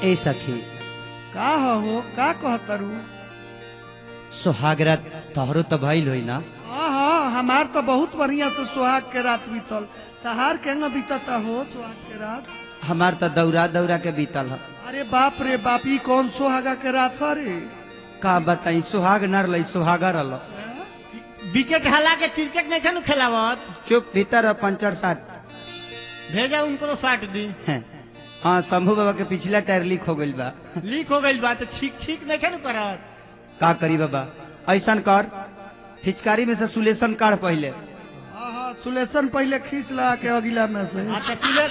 ए सखी का हो का कहतरू सुहागरात तोहरो तो भइल होई ना हाँ हाँ हमार तो बहुत बढ़िया से सुहाग के रात बीतल तहार केंगा बीतता हो सुहाग के रात हमार तो दौरा दौरा के बीतल ह अरे बाप रे बाप ई कौन सुहागा के रात है रे का बताई सुहाग नर लई सुहागा रल विकेट हला के क्रिकेट नहीं खेलू खेलावत चुप भीतर ह, पंचर साट भेजा उनको तो साट दी हैं। हाँ शंभू बाबा के पिछला टायर लीक हो गइल बा लीक हो गई बात ठीक ठीक नहीं खेलू करत का करी बाबा ऐसन कर फिचकारी में से सुलेशन काढ़ पहले हाँ हाँ सुलेशन पहले खींच ला के अगिला में से अच्छा सुले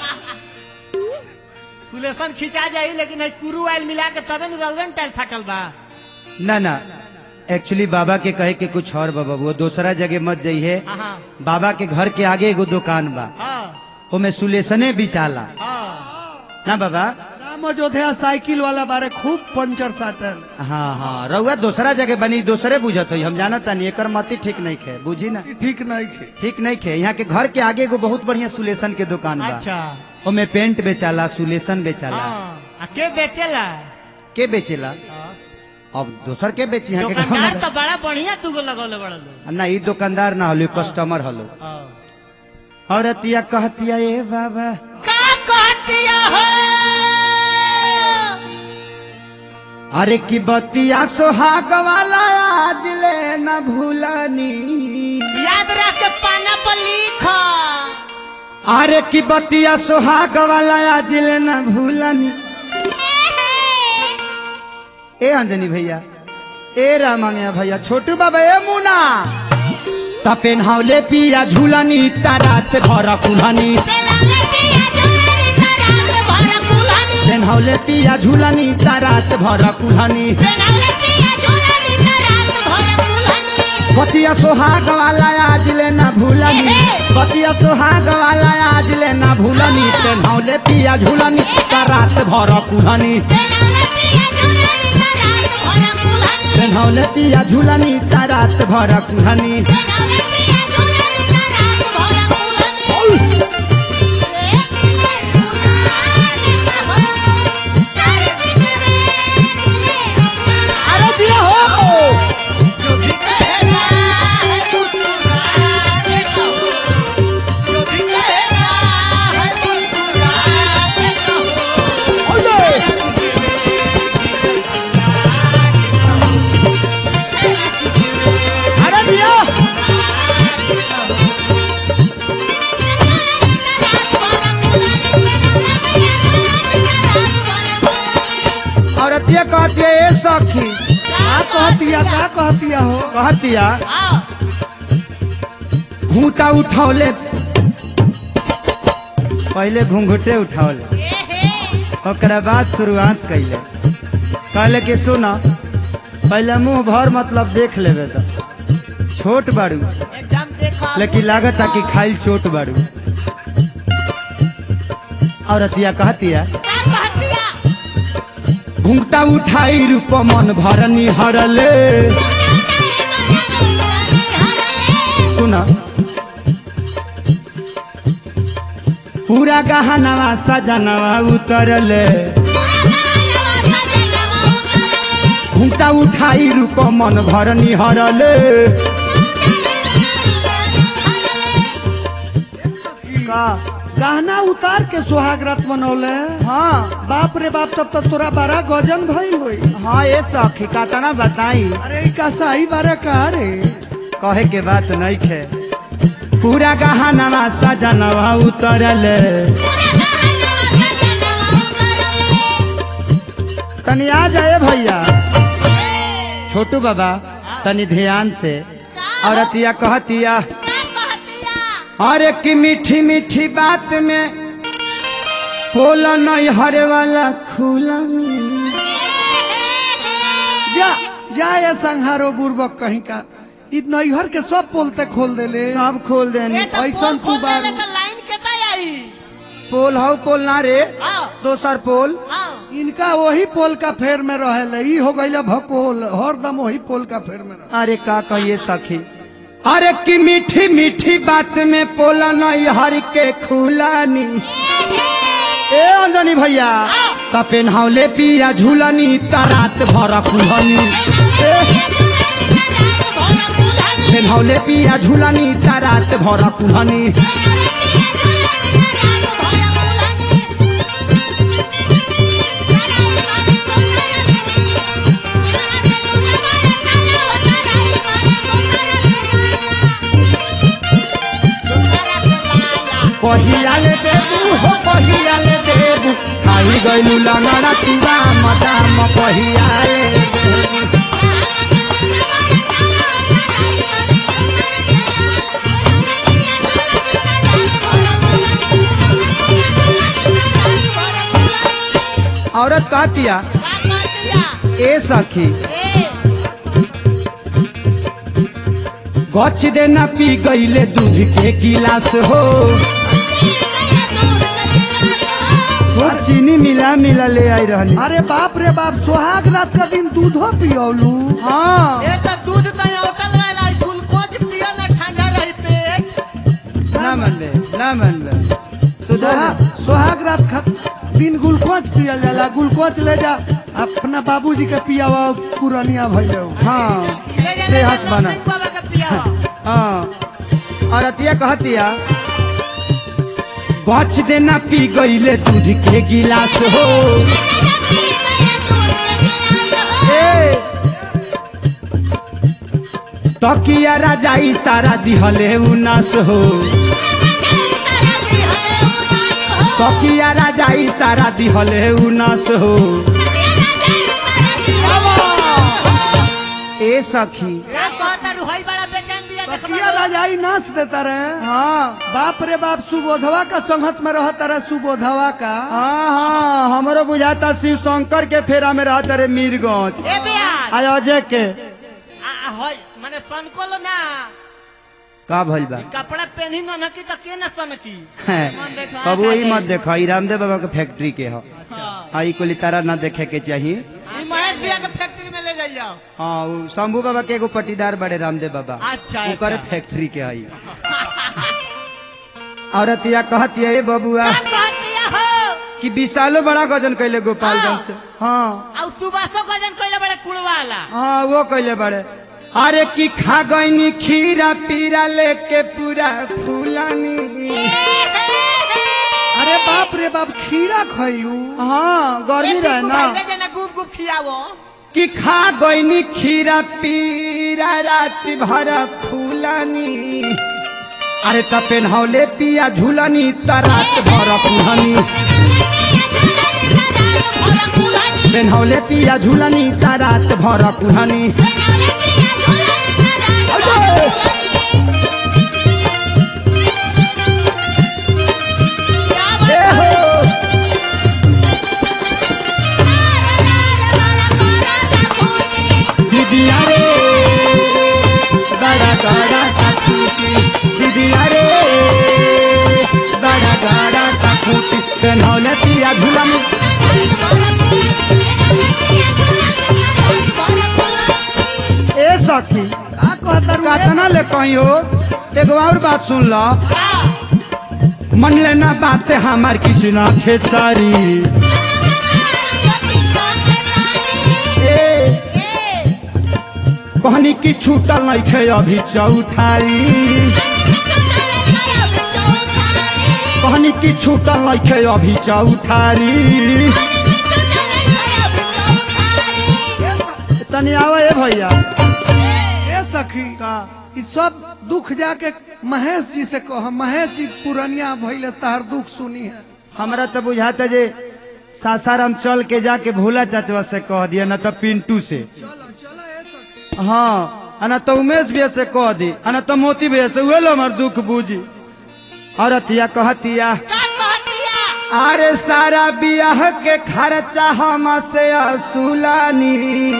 सुलेशन खिंचा जाई लेकिन है कुरू आयल मिला के तबे न रलन टाइल फाटल बा ना ना एक्चुअली बाबा के कहे के कुछ और बाबा वो दूसरा जगह मत जाइए हाँ हाँ बाबा के घर के आगे एगो दुकान बा हाँ ओमे सुलेशने बिचाला हाँ ना बाबा राम अयोध्या साइकिल वाला बारे खूब पंचर साटल हाँ हाँ रउआ दूसरा जगह बनी दूसरे बुझत हो हम जानत तानी एकर मती ठीक नहीं खे बुझी ना ई ठीक नहीं खे ठीक नहीं खे यहाँ के घर के आगे एगो बहुत बढ़िया सुलेशन के दुकान बा अच्छा ओमे पेंट बेचाला सुलेशन बेचाला हाँ आ के बेचेला के बेचेला हाँ। अब दोसर के बेची यहाँ के गाँव दुकानदार में? तो बड़ा बढ़िया दूगो लगौले बड़ा लोग ना ई दुकानदार ना हलो कस्टमर हलो हाँ। और अतिया कहतिया ए बाबा का कहतिया हो अरे की बतिया सोहाग वाला आज ले न भूलनी याद रख के पाना पर लिख अरे की बतिया सोहाग वाला आज ले न भूलनी ए अंजनी भैया ए रामांगया भैया छोटू बाबा ए मुना तपेन हावले पिया झूलनी तारात भर कुल्हनी पेन हावले पिया झूलनी तारात भर कुल्हनी बतिया सोहाग वाला आज ले न भूलनी बतिया सोहाग वाला आज ले न भूलनी पेन हावले पिया झूलनी तारात भर कुल्हनी पेन हावले पिया झूलनी तारात भर कुल्हनी अरे दिया हो अरे दिया और अतिया कहती है ए सखी का कहतिया का कहतिया हो कहतिया घूटा उठौले पहले घूंघटे उठौले ओकरा बाद शुरुआत कैले कहले कि सुन पहले मुंह भर मतलब देख लेबे तो छोट बाड़ू एकदम देखो लेकिन लागत कि खाइल चोट बाड़ू और अतिया कहतिया घूंघटा उठाई रूप मन भरनी हरले सुना पूरा गहनवा सजनवा उतरले घूंटा उठाई रूप मन भरनी हरले का गहना उतार के सुहाग रात मनौले हाँ बाप रे बाप तब तक तोरा बड़ा गजन भइल होई हाँ ये सखी कातना बताई अरे ई का सही बारे का रे कहे के बात नहीं खे पूरा गहनवा सजनवा उतरले तनी आ जाए भैया छोटू बाबा तनी ध्यान से और अतिया कहतिया अरे की मीठी मीठी बात में बोला नहीं हरे वाला खुला जा जा ये संहारो बुर्बक कहीं का ई नैहर के सब पोलते खोल देले सब खोल देने ऐसन तू बारू लाइन केता आई पोल हौ पोल ना रे हाँ दोसर पोल हाँ इनका वही पोल का फेर में रहेले ई हो गइल भकोल हरदम वही पोल का फेर में रहे अरे का कहिए सखी अरे की मीठी मीठी बात में पोला नहीं हर के खुलानी ए अंजनी भैया त पेन्हावले पिया झूलनी त रात भर कुहनी पेन्हावले पिया झूलनी त रात भर कुहनी कहियाले देबू हो कहियाले देबू खाई गइलू लंगड़ा तुरा मदाम कहियाले देबू औरत कहतिया ए सखी गछ देना पी गईले दूध के गिलास हो वो चीनी मिला मिला ले आई रहनी अरे बाप रे बाप सुहाग रात का दिन दूधो पियोलू हाँ ए तो दूध तो होटल वाला ग्लूकोज पिया ना ठंडा रही पेट ना मनबे ना मनबे सुधर सुहा- सुहाग रात खा दिन ग्लूकोज पियल जाला ग्लूकोज ले जा अपना बाबूजी के पियावा पुरनिया भइले हो। हाँ ले जा, ले सेहत जा, बना नौसिंह बाबा का पिया हाँ और अतिया कहतिया गछ देना पी गईले दूध के गिलास हो ए तकिया राजाई सारा दिहले उनास हो तकिया राजाई सारा दिहले उनास हो ए सखी ए कहता रुहई बड़ा बेचैन दिया तकिया राजाई नाच देता रहे हाँ बाप रे बाप सुबोधवा का संगत में रहता रहे सुबोधवा का हाँ हाँ हमरो बुझाता शिव शंकर के फेरा में रहता रे मीरगंज ए बियान आय अजय के आ होय माने सनकोलो ना का भइल बा कपड़ा पहनी न नकी तो के न सनकी हैं, मन देखा, बाबू आशा ई मत के। देखो ई रामदेव बाबा के फैक्ट्री के ह हाँ ई कोली तारा ना देखे के चाहिए ई महेश भैया के फैक्ट्री में ले जाइयो हाँ उ शंभू बाबा के एगो पटीदार बड़े रामदेव बाबा अच्छा, ओकर अच्छा। फैक्ट्री के हई औरतिया कहतिया ए बबुआ का कहतिया हो कि विशालो बड़ा गजन कैले गोपालगंज से हाँ आ सुबासो गजन कइले बड़े कुड़वाला हाँ वो कैले बड़े अरे की खा गईनी खीरा पीरा लेके पूरा फूलानी अरे बाप रे बाप खीरा खैलू हाँ गर्मी रहे ना ले जना गुप गुप खियावो कि खा गईनी खीरा पीरा रात भर फूलानी अरे त पेन्हौले पिया झूलनी त रात भर फूलनी पेन्हौले पिया झूलनी त रात भर फूलनी ए हो दीदिया रे गड़ा गड़ा तकूटी दीदिया रे गड़ा गड़ा तकूटी पेन्हौले पिया झूलनी ए सखी का कहता रू कातना ले कहीं हो एगो और बात सुन लो मन लेना बात हमार किसी ना खेसारी ए कहनी की छूटल नहीं थे अभी चौठारी कहनी की छूटल नहीं थे अभी चौठारी तनी आवे ए भैया ए सखी का ई सब दुख जाके महेश जी से कह महेश जी पुरनिया भइले तार दुख सुनी है हमरा तो बुझाता जे सासाराम चल के जाके भोला चाचवा से कह दिया ना तो पिंटू से चलो चलो ए सखी हाँ अना तो उमेश भैया से कह दी अना तो मोती भैया से उहे लो हमार दुख बूझी औरतिया कहतिया का कहतिया अरे सारा बियाह के खर्चा हम से असुलानी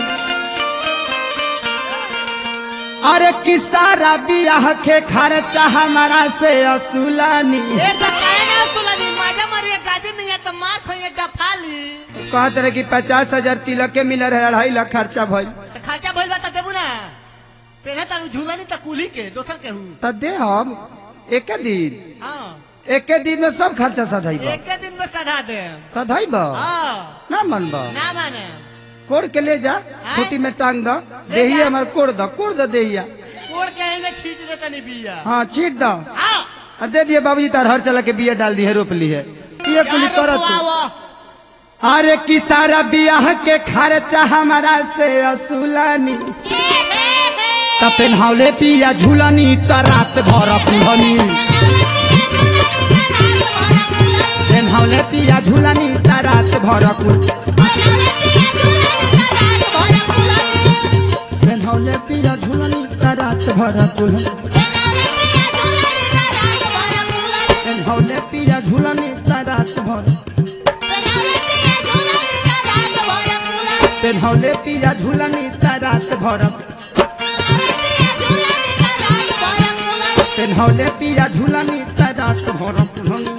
अरे कि सारा बियाह के खर्चा हमारा से असुलानी ए तो काहे ना सुलनी माजा मरिए गाजी में ये तो मार खोए डफाली कहत रहे कि पचास हजार तिलक के मिल रहे अढ़ाई लाख खर्चा भइल तो खर्चा भइल बा त देबू ना पहले त झूलनी त कुली के दोसर के हूं त दे हम एक दिन हां एके दिन में सब खर्चा सधैब एक दिन में सधा दे सधैब हाँ ना मनब ना माने कोड़ के ले जा खूटी में टांग दो देही हमार कोड़ दो कोड़ दो देहिया कोड़ के एने खींच दे तनी बिया हाँ छीट दो हाँ आ दे दिए बाबूजी तार हर चला के बिया डाल दी है रोप ली है ये कुली यार करत बुआवा। अरे की सारा बियाह के खर्चा हमारा से असुलानी त पेन्हावले पिया झूलानी त रात भर पुहनी पेन्हावले पिया झूलानी त रात भर कुल पेन्हावले पिया झूलानी त रात भर कुल पेन्हावले पिया झूलानी त रात भर पेन्हावले पिया झूलानी त रात भर पेन्हावले पिया झूलानी त रात भर पुहनी